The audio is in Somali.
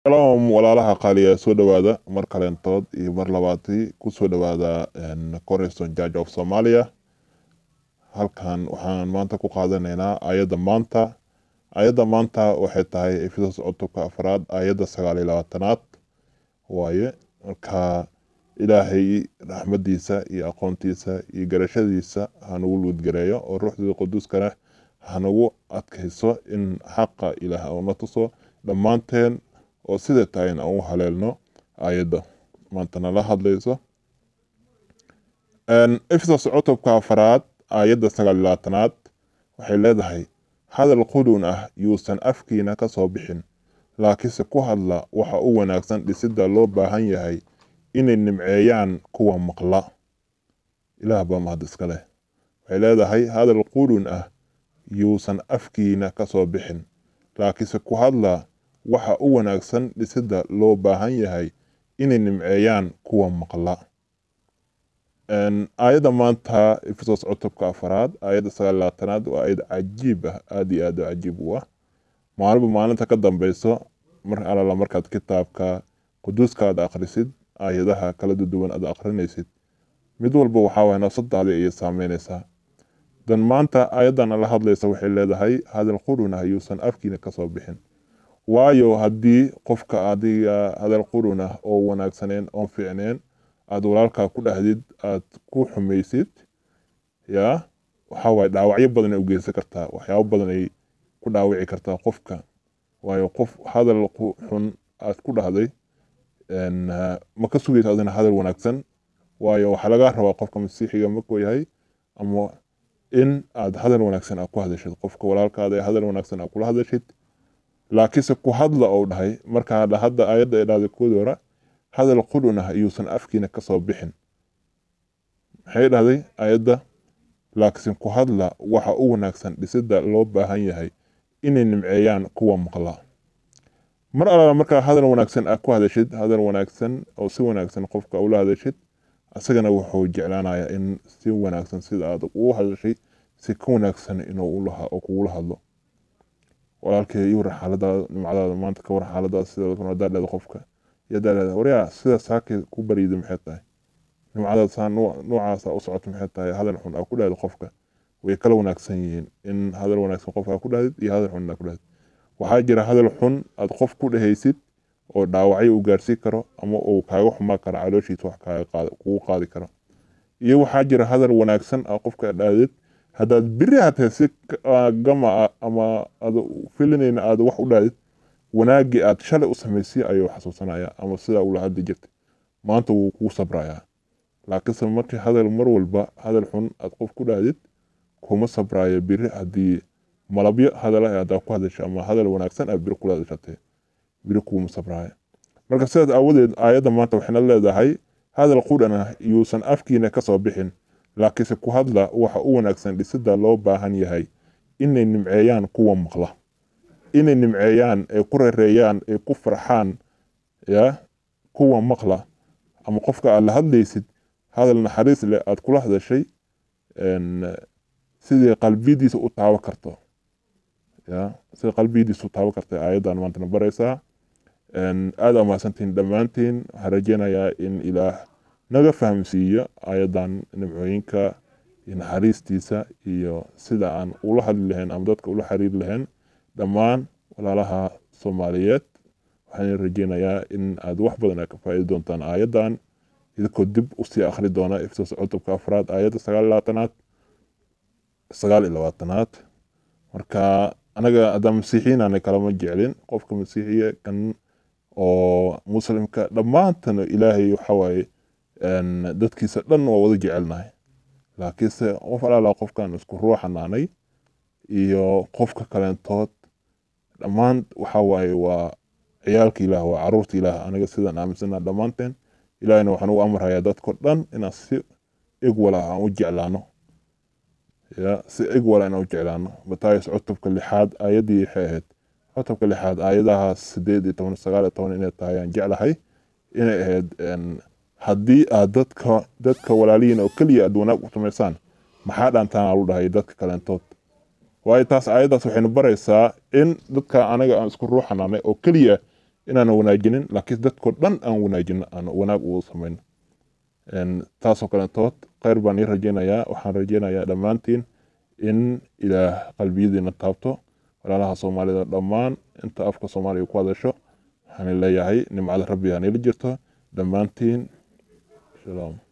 shalom walaalaha qaaliya soo dhowaada mar kaleentood iyo mar labaadii ku soo dhowaada cornerstone church of somalia halkan waxaan maanta ku qaadanaynaa ayadda maanta ayadda maanta waxay tahay efesos cutubka afraad ayadda sagaal iyo labaatanaad waaye marka ilaahay raxmadiisa iyo aqoontiisa iyo garashadiisa hanugu luudgareeyo oo ruuxdii quduuskana hanagu adkayso in xaqa ilaah uuna tuso dhammaanteen oo sida tahay in aan u haleelno ayadda maanta nala hadlayso efesos cutubka afraad ayadda sagaal iyo labaatanaad waxay leedahay hadal qudhun ah yuusan afkiina ka soo bixin laakiinse ku hadla waxa u wanaagsan dhisidda loo baahan yahay inay nimceeyaan kuwa maqla ilaah baa mahad iska leh waxay leedahay hadal qudhun ah yuusan afkiina ka soo bixin laakiinse ku hadla waxa u wanaagsan dhisidda loo baahan yahay inay nimceeyaan kuwa maqla aayadda maanta efesos cutubka afaraad aayadda sagaal labaatanaad waa aayad cajiib ah aada iyo aad u cajiib u ah maalinba maalinta ka dambeyso mar alala markaad kitaabka quduuska aad akhrisid aayadaha kala duwan aad akhrinaysid mid walba waxaa waye nafsadaada ayay saameynaysaa dan maanta aayaddan ala hadlaysa waxay leedahay hadal qurun ah yuusan afkiina kasoo bixin waayo haddii qofka adiga hadal qurun ah oo wanaagsaneen oon fiicneen aada walaalkaa ku dhahdid aad ku xumaysid yaa waxaa waaye dhaawacyo badan ay u geysan kartaa waxyaabo badan ay ku dhaawici kartaa qofka waayo qof hadal xun aad ku dhahday ma ka sugaysa adina hadal wanaagsan waayo waxaa laga rabaa qofka masiixiga markuu yahay ama in aad hadal wanaagsan aad ku hadashid qofka walaalkaada ee hadal wanaagsan aad kula hadashid laakiinse ku hadla ou dhahay markaa hadda aayadda ay dhahday koodii hore hadal qudhun ah yuusan afkiina ka soo bixin maxay dhahday ayadda laakiin ku hadla waxa u wanaagsan dhisidda loo baahan yahay inay nimceeyaan kuwa maqla mar alala markaa hadal wanaagsan aad ku hadashid hadal wanaagsan oo si wanaagsan qofka ula hadashid asagana wuxuu jeclaanayaa in si wanaagsan sida aad ugu hadashay si ka wanaagsan inuu kugula hadlo walaalkay iyo war xaaladaada nimcadaada maanta ka war xaaladaada sida daadheeda qofka iyo daadheeda waryaa sida saakay ku bariida maxay tahay nimcadaada saa noocaasa u socoto maxay tahay hadal xun aa ku dhahda qofka way kala wanaagsan yihiin in hadal wanaagsan qofka aa ku dhahdid iyo hadal xun aa ku dhahdid waxaa jira hadal xun aad qof ku dhehaysid oo dhaawacyo u gaarsiin karo ama uu kaaga xumaa karo calooshiisa wax kugu qaadi karo iyo waxaa jira hadal wanaagsan aa qofka dhahdid haddaad biri hatee si gama ah ama aad filinayna aad wax u dhahdid wanaaggii aad shalay u samaysay ayuu xasuusanaya ama sidaa ula hadli jirtay maanta wuu kuu sabrayaa laakiinse markii hadal mar walba hadal xun aad qof ku dhahdid kuma sabraayo biri haddii malabyo hadala haddaa ku hadasha ama hadal wanaagsan aad biri kula hadashatay biri kuuma sabraayo marka sidaas aawadeed aayadda maanta waxayna leedahay hadal qudhan ah yuusan afkiina ka soo bixin laakiinse ku hadla waxa u wanaagsan dhisidda loo baahan yahay inay nimceeyaan kuwa maqla inay nimceeyaan ay ku rereeyaan ay ku farxaan ya kuwa maqla ama qofka aad la hadlaysid hadal naxariis leh aad kula hadashay sidii qalbiyadiisa u taaban karto ya sida qalbiyadiisa u taaban karta aayaddan maantana baraysaa aada amaasantiin dhammaantiin waxaan rajeynayaa in ilaah naga fahamsiiyo aayaddan nimcooyinka iyo naxariistiisa iyo sida aan ula hadli lahayn ama dadka ula xiriiri lahayn dhammaan walaalaha soomaaliyeed waxaan rajeynayaa in aad wax badan aad ka faa'iidi doontaan aayaddan idinkoo dib usii akhri doona efesos cutubka afraad aayadda sagaal iyo labaatanaad sagaal iyo labaatanaad marka anaga haddaan masiixiyiinana kalama jeclin qofka masiixiya kan oo muslimka dhammaantana ilaahay waxawaaye dadkiisa dhan waa wada jecelnahay laakiinse qof alaala qofkan isku ruuxanaanay iyo qofka kaleentood dhammaan waxa waaye waa ciyaalka ilaah waa caruurta ilaah aniga sidaan aaminsana dhammaanteen ilaahina waxaan ugu amrayaa dadko dhan inaan si igwala aan u jeclaano ya si igwala inaan u jeclaano matayos cutubka lixaad aayaddii waxay ahayd cutubka lixaad aayadaha sideed iyo toban sagaal iyo toban inay tahay aan jeclahay inay ahayd haddii aad dadka dadka walaalihiin oo keliya aad wanaag u samaysaan maxaa dhaantaan alu dhahay dadka kaleentood waayo taas aayaddaas waxaynu baraysaa in dadka anaga aan isku ruuxanaanay oo keliya inaan wanaajinin laakiin dadkoo dhan aan wanaajino aan wanaag ugu samayno taasoo kalentood kheyr baan ii rajeynayaa waxaan rajeynayaa dhammaantiin in ilaah qalbiyadiina taabto walaalaha soomaalida dhammaan inta afka soomaaliya ku hadasho waxaan leeyahay nimcada rabbi hanila jirto dhammaantiin shalom